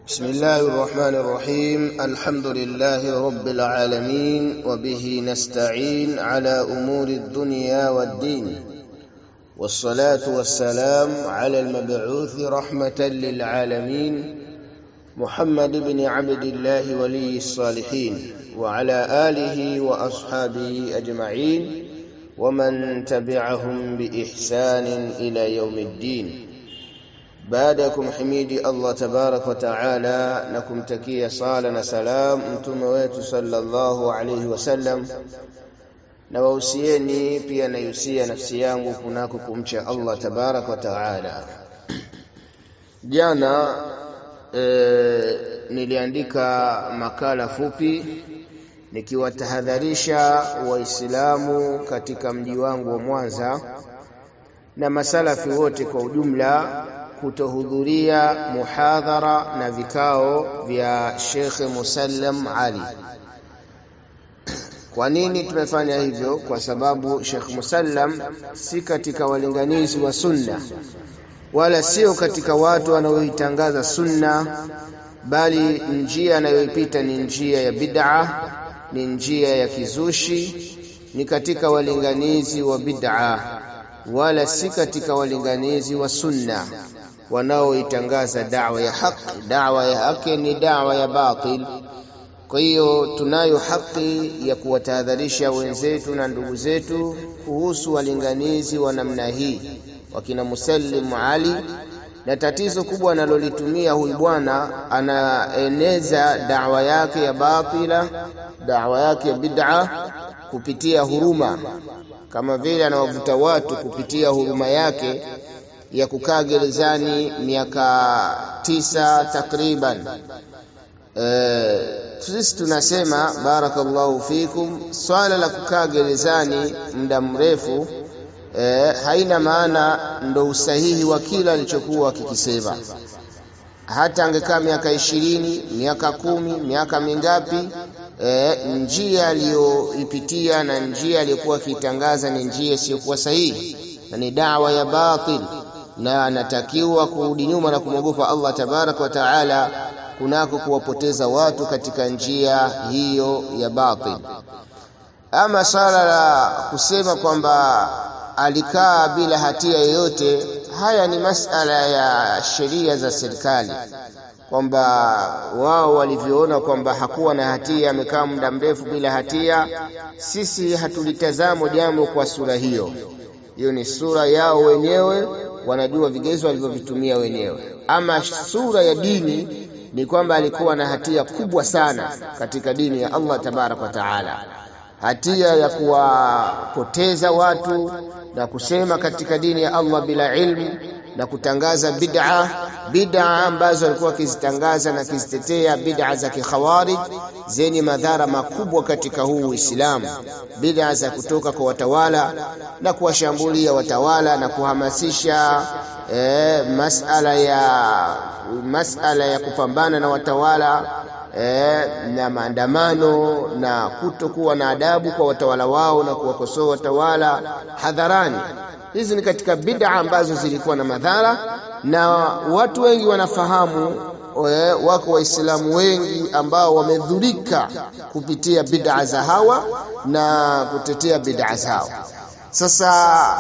بسم الله الرحمن الرحيم الحمد لله رب العالمين وبه نستعين على أمور الدنيا والدين والصلاة والسلام على المبعوث رحمة للعالمين محمد بن عبد الله ولي الصالحين وعلى آله وأصحابه أجمعين ومن تبعهم بإحسان إلى يوم الدين baada ya kumhimidi Allah tabarak wa taala na kumtakia sala na salam mtume wetu sallallahu alayhi wasallam na wahusieni pia naihusia nafsi yangu kunako kumcha Allah tabarak wa taala jana e, niliandika makala fupi nikiwatahadharisha waislamu katika mji wangu wa Mwanza na masalafi wote kwa ujumla kutohudhuria muhadhara na vikao vya Sheikh Musallam Ali. Kwa nini tumefanya hivyo? Kwa sababu Sheikh Musallam si katika walinganizi wa sunna wala sio katika watu wanaoitangaza sunna, bali njia anayoipita ni njia ya bid'a, ni njia ya kizushi, ni katika walinganizi wa bid'a wala si katika walinganizi wa sunna wanaoitangaza dawa ya haki. Dawa ya haki ni dawa ya batil. Kwa hiyo tunayo haki ya kuwatahadharisha wenzetu na ndugu zetu kuhusu walinganizi wa namna hii, wakina Musallim Ali. Na tatizo kubwa analolitumia huyu bwana, anaeneza dawa yake ya batila, dawa yake ya bid'a kupitia huruma, kama vile anawavuta watu kupitia huruma yake ya kukaa gerezani miaka tisa takriban. E, sisi tunasema barakallahu fikum, swala la kukaa gerezani muda mrefu e, haina maana ndo usahihi wa kila alichokuwa akikisema. Hata angekaa miaka ishirini, miaka kumi, miaka mingapi e, njia aliyoipitia na njia aliyokuwa akiitangaza ni njia isiyokuwa sahihi na ni dawa ya batil na anatakiwa kurudi nyuma na kumwogopa Allah tabaraka wa taala kunako kuwapoteza watu katika njia hiyo ya batil. Ama swala la kusema kwamba alikaa bila hatia yoyote, haya ni masala ya sheria za serikali, kwamba wao walivyoona kwamba hakuwa na hatia, amekaa muda mrefu bila hatia. Sisi hatulitazamo jambo kwa sura hiyo, hiyo ni sura yao wenyewe wanajua vigezo walivyovitumia wenyewe. Ama sura ya dini ni kwamba alikuwa na hatia kubwa sana katika dini ya Allah tabaraka wa taala, hatia ya kuwapoteza watu na kusema katika dini ya Allah bila ilmu na kutangaza bid'a bid'a ambazo alikuwa akizitangaza na akizitetea bid'a za kikhawarij zenye madhara makubwa katika huu Uislamu, bid'a za kutoka kwa watawala na kuwashambulia watawala na kuhamasisha eh, masala ya masala ya kupambana na watawala eh, na maandamano na kutokuwa na adabu kwa watawala wao na kuwakosoa watawala hadharani. Hizi ni katika bid'a ambazo zilikuwa na madhara, na watu wengi wanafahamu. Wako Waislamu wengi ambao wamedhurika kupitia bid'a za hawa na kutetea bid'a zao. Sasa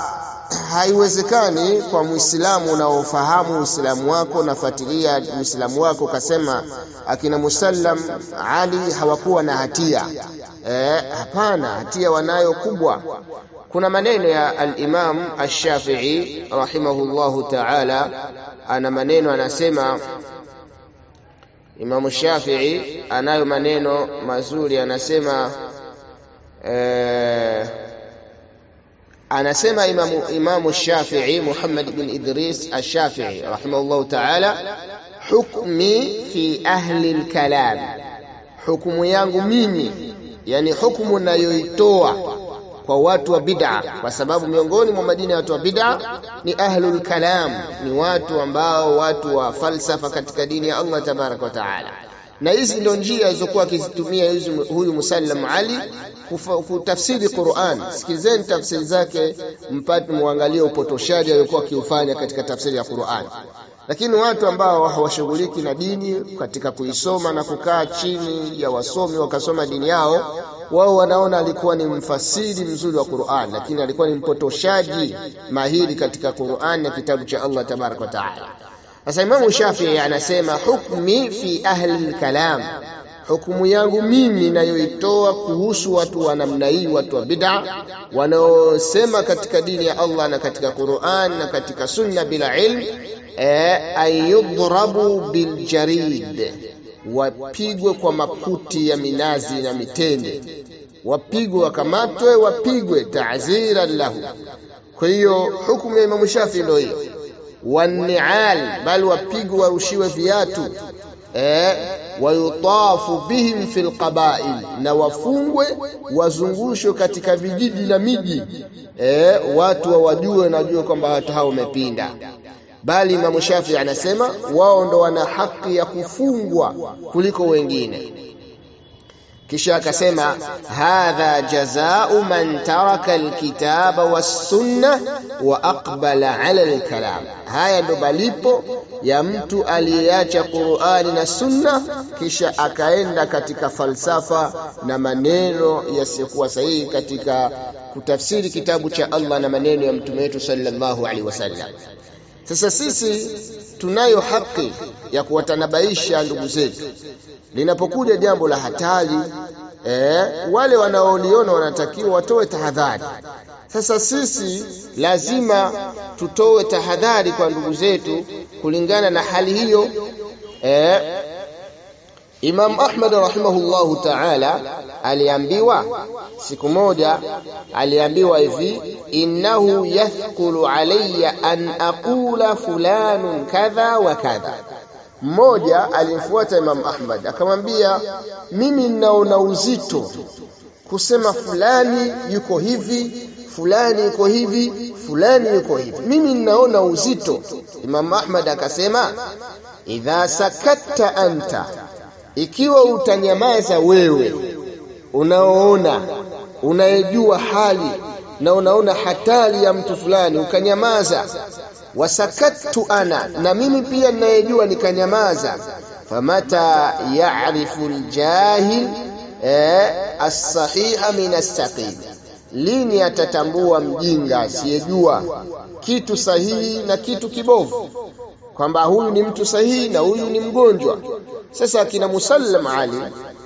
haiwezekani kwa Muislamu unaofahamu Uislamu wako nafuatilia Uislamu wako ukasema akina Musallam Ali hawakuwa na hatia. Eh, hapana, hatia wanayo kubwa. Kuna maneno ya al-Imam Ash-Shafi'i rahimahullahu ta'ala, ana maneno anasema, Imam Shafi'i anayo maneno mazuri, anasema eh, anasema Imamu, Imamu Shafi'i Muhammad bin Idris Ash-Shafi'i rahimahullahu ta'ala, hukmi fi ahli al-kalam, hukumu yangu mimi, yani hukumu nayoitoa kwa watu wa bid'a, kwa sababu miongoni mwa majina ya watu wa bid'a ni ahlul kalam, ni watu ambao watu wa falsafa katika dini ya Allah tabaraka wa taala. Na hizi ndio njia alizokuwa akizitumia huyu Musallam Ali kutafsiri Qur'an. Sikilizeni tafsiri zake mpate muangalie upotoshaji aliokuwa akiufanya katika tafsiri ya Qur'an. lakini watu ambao hawashughuliki na dini katika kuisoma na kukaa chini ya wasomi wakasoma dini yao wao wanaona alikuwa ni mfasiri mzuri wa Qur'an lakini alikuwa ni mpotoshaji mahiri katika Qur'an na kitabu cha Allah tabarak wa taala sasa Imam Shafi'i anasema hukmi fi ahli al-kalam hukumu yangu mimi ninayoitoa kuhusu watu wa namna hii watu wa bid'a wanaosema katika dini ya Allah na katika Qur'an na katika sunna bila ilm ayudrabu biljarid wapigwe kwa makuti ya minazi na mitende wapigwe wakamatwe wapigwe ta'ziran lahu kwa hiyo hukumu ya Imam Shafi ndio hiyo wanial bali wapigwe warushiwe viatu eh wayutafu bihim fil qabail na wafungwe wazungushwe katika vijiji na miji eh watu wawajue najue kwamba watu hao wamepinda bali Imam Shafi anasema wao ndo wana haki ya kufungwa kuliko wengine kisha akasema hadha jazaa'u man taraka alkitaba was-sunnah wa aqbala 'ala al-kalam haya ndo malipo ya mtu aliyeacha Qur'ani na Sunna kisha akaenda katika falsafa na maneno yasiyokuwa sahihi katika kutafsiri kitabu cha Allah na maneno ya mtume wetu sallallahu alaihi wasallam sasa sisi tunayo haki ya kuwatanabaisha ndugu zetu linapokuja jambo la hatari eh, wale wanaoliona wanatakiwa watoe tahadhari. Sasa sisi lazima tutoe tahadhari kwa ndugu zetu kulingana na hali hiyo eh, Imam Ahmad rahimahullahu ta'ala aliambiwa siku moja aliambiwa hivi innahu yathqulu alayya an aqula fulanun kadha wa kadha mmoja alimfuata Imam Ahmad akamwambia mimi ninaona uzito kusema fulani yuko hivi fulani yuko hivi fulani yuko hivi mimi ninaona uzito Imam Ahmad akasema idha sakatta anta ikiwa utanyamaza wewe unaoona unayejua hali na unaona hatari ya mtu fulani ukanyamaza wasakattu ana na mimi pia ninayejua nikanyamaza famata ya'rifu aljahil eh, as-sahiha min as-saqim lini atatambua mjinga asiyejua kitu sahihi na kitu kibovu kwamba huyu ni mtu sahihi na huyu ni mgonjwa sasa akina Musallam Ali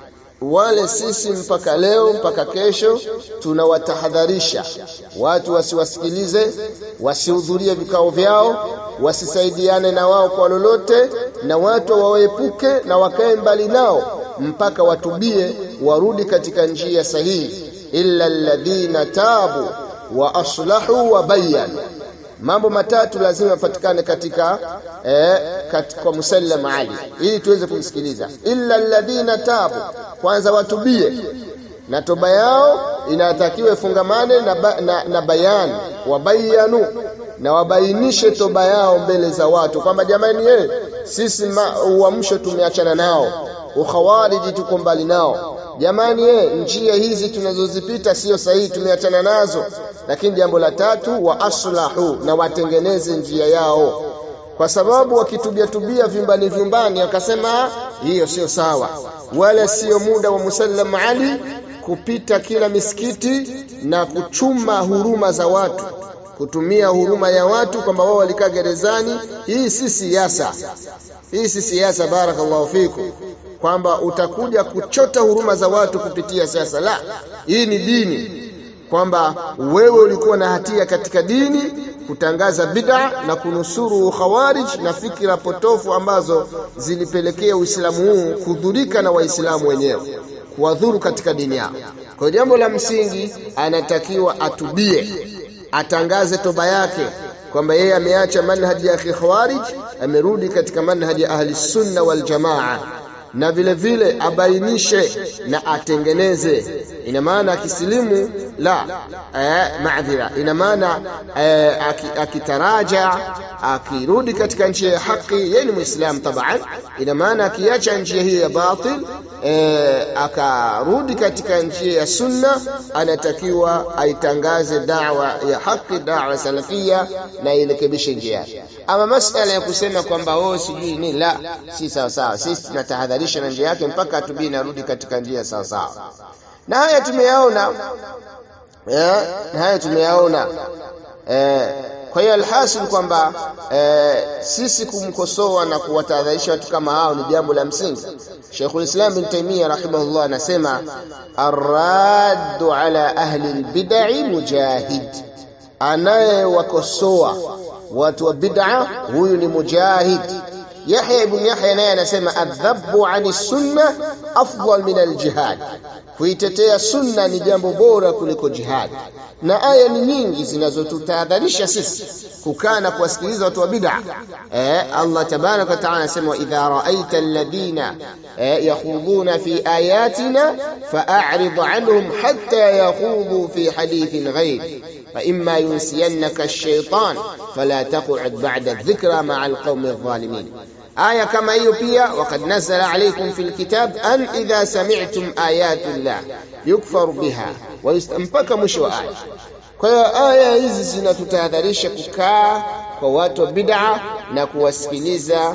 wale sisi mpaka leo mpaka kesho tunawatahadharisha watu wasiwasikilize wasihudhurie vikao vyao wasisaidiane na wao kwa lolote na watu wawaepuke na wakae mbali nao mpaka watubie warudi katika njia sahihi illa alladhina tabu wa aslahu wa bayyanu mambo matatu lazima yapatikane katika eh, katika musallam ali ili tuweze kumsikiliza illa alladhina tabu kwanza watubie na toba yao inatakiwa ifungamane na, ba, na, na bayani wabayanu na wabainishe toba yao mbele za watu kwamba jamani ye sisi uamsho tumeachana nao ukhawariji tuko mbali nao jamani ye njia hizi tunazozipita sio sahihi tumeachana nazo lakini jambo la tatu wa aslahu na watengeneze njia yao kwa sababu wakitubia tubia vyumbani vyumbani wakasema hiyo sio sawa wala sio muda wa musallam ali kupita kila misikiti na kuchuma huruma za watu kutumia huruma ya watu kwamba wao walikaa gerezani hii si siasa hii si siasa barakallahu fikum kwamba utakuja kuchota huruma za watu kupitia siasa la hii ni dini kwamba wewe ulikuwa na hatia katika dini kutangaza bid'a na kunusuru khawarij na fikra potofu ambazo zilipelekea Uislamu huu kudhurika na Waislamu wenyewe kuwadhuru katika dini yao. Kwa jambo la msingi anatakiwa atubie, atangaze toba yake kwamba yeye ameacha manhaji ya khawarij, amerudi katika manhaji ya ahli sunna wal jamaa na vile vile abainishe na atengeneze. Ina maana akisilimu la eh, maadhira ina maana eh, akitaraja akirudi katika njia ya haki yeye ni muislam taban ina maana akiacha njia hiyo ya batil eh, akarudi katika njia ya sunna anatakiwa aitangaze dawa ya haki dawa salafia na irekebishe njia yake ama masala ya kusema kwamba oh sijui ni la si sawa sawa sisi tunatahadharisha na njia yake mpaka atubii narudi katika njia sawa sawa na haya tumeyaona eh, na haya tumeyaona eh, kwa hiyo alhasil kwamba eh, sisi kumkosoa na kuwatahadharisha watu kama hao ni jambo la msingi Sheikhul Islam bin Taymiyyah rahimahullah anasema arraddu ala ahli albid'i mujahid anayewakosoa watu wa bid'a huyu ni mujahid Yahya ibn Yahya naye anasema adhabu ani sunna afdal min aljihad, kuitetea sunna ni jambo bora kuliko jihad. Na aya ni nyingi zinazotutahadharisha sisi kukaa na kuwasikiliza watu wa bid'a. Eh, Allah tabaraka wa taala anasema wa idha raaita alladhina eh, yakhuduna fi ayatina fa'rid anhum hatta yakhudhu fi hadithin ghayr فإما ينسينك الشيطان فلا تقعد بعد الذكرى مع القوم الظالمين آية كما هي pia وقد نزل عليكم في الكتاب أن إذا سمعتم آيات الله يكفر بها mpaka mwisho wa aya kwa hiyo aya hizi zinatutahadharisha kukaa kwa watu wa bid'a na kuwasikiliza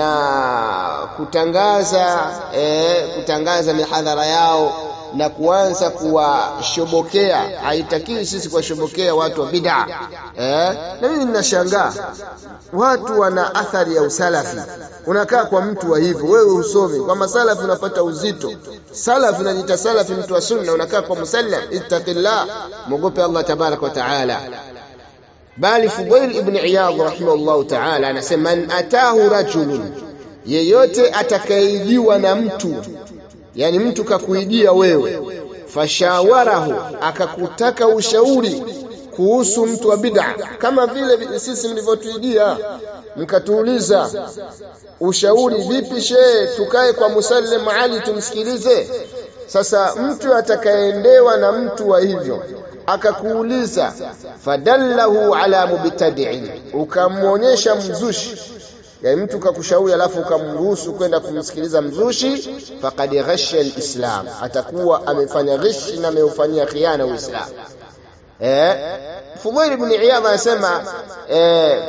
na kutangaza eh, kutangaza mihadhara yao na kuanza kuwashobokea. Haitakiwi sisi kuwashobokea watu wa bid'a eh. Na mimi ninashangaa watu wana athari ya usalafi. Unakaa kwa mtu wa hivyo, wewe usomi kwa masalafi, unapata uzito. Salafi unajiita salafi, mtu wa sunna, unakaa kwa musallam. Ittaqillah, mwogope Allah tabaraka wa taala. Bali Fudail ibn Iyadh rahimahullahu taala anasema man atahu rajulun, yeyote atakayeijiwa na mtu yani mtu kakuijia wewe fashawarahu akakutaka ushauri kuhusu mtu wa bid'a kama vile sisi mlivyotuijia mkatuuliza ushauri vipi shehe tukae kwa musallim ali tumsikilize sasa mtu atakayeendewa na mtu wa hivyo akakuuliza fadallahu ala mubtadi'in ukamwonyesha mzushi yani mtu kakushauri alafu ukamruhusu kwenda kumsikiliza mzushi faqad ghasha alislam atakuwa amefanya ghishi na ameufanyia khiana uislamu eh Fudail ibn Iyadh anasema eh,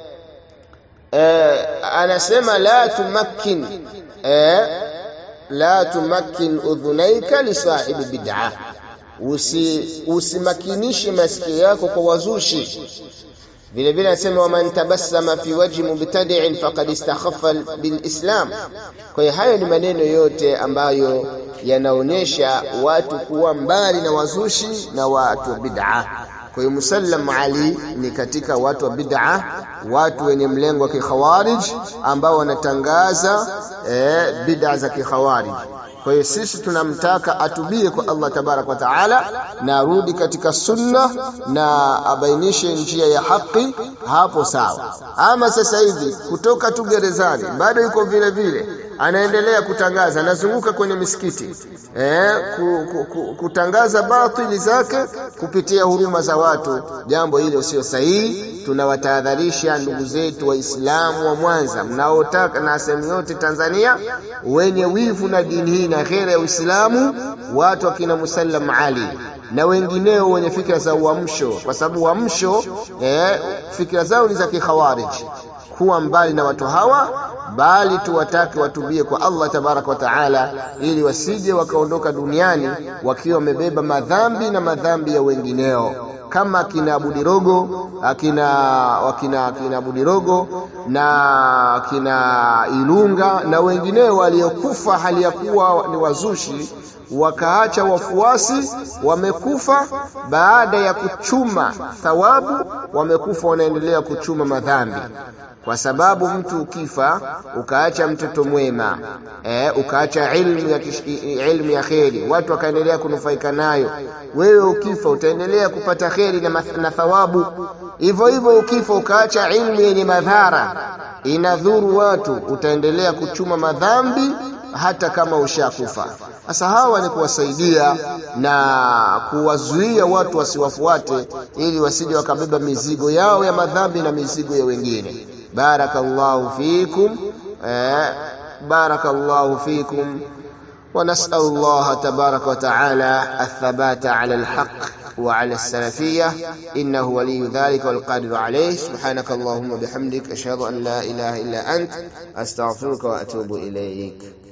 eh, anasema la tumakkin eh, la tumakkin udhunaika li sahibi bid'ah usi usimakinishe masikio yako kwa wazushi vile vile anasema waman tabassama fi wajhi mubtadi'in faqad istakhaffa bilislam. Kwa hiyo hayo ni maneno yote ambayo yanaonyesha watu kuwa mbali na wazushi na watu wa bid'a. Kwa hiyo Musallam Ali ni katika watu wa bid'a, watu wenye mlengo wa kikhawarij ambao wanatangaza eh, bid'a za kikhawarij. Kwa hiyo sisi tunamtaka atubie kwa Allah tabarak wa taala na arudi katika sunna na abainishe njia ya haki, hapo sawa. Ama sasa hivi kutoka tu gerezani bado yuko vile vile anaendelea kutangaza, anazunguka kwenye misikiti eh, ku, ku, ku, kutangaza batili zake kupitia huruma za watu. Jambo hilo sio sahihi. Tunawatahadharisha ndugu zetu Waislamu wa Mwanza mnaotaka na sehemu yote Tanzania, wenye wivu na dini hii na khera ya Uislamu, watu wakina Musallam Ali na wengineo wenye fikra za uamsho, kwa sababu uamsho eh, fikra zao ni za kikhawarij. Kuwa mbali na watu hawa, bali tuwatake watubie kwa Allah tabaraka wa taala, ili wasije wakaondoka duniani wakiwa wamebeba madhambi na madhambi ya wengineo kama akina Budirogo akina wakina akina Budirogo na akina Ilunga na wengineo waliokufa hali ya kuwa ni wazushi wakaacha wafuasi wamekufa baada ya kuchuma thawabu, wamekufa wanaendelea kuchuma madhambi, kwa sababu mtu ukifa ukaacha mtoto mwema eh, ukaacha ilmu ya, ilmu ya kheri, watu wakaendelea kunufaika nayo, wewe ukifa utaendelea kupata kheri na, na thawabu. Hivyo hivyo ukifa ukaacha ilmu yenye madhara inadhuru watu, utaendelea kuchuma madhambi hata kama ushakufa sasa hawa ni kuwasaidia na kuwazuia watu wasiwafuate ili wasije wakabeba mizigo yao ya madhambi na mizigo ya wengine barakallahu fikum eh, barakallahu fikum ونسأل الله تبارك وتعالى الثبات على الحق وعلى السلفية إنه ولي ذلك والقادر عليه سبحانك اللهم وبحمدك أشهد أن لا إله إلا أنت أستغفرك وأتوب إليك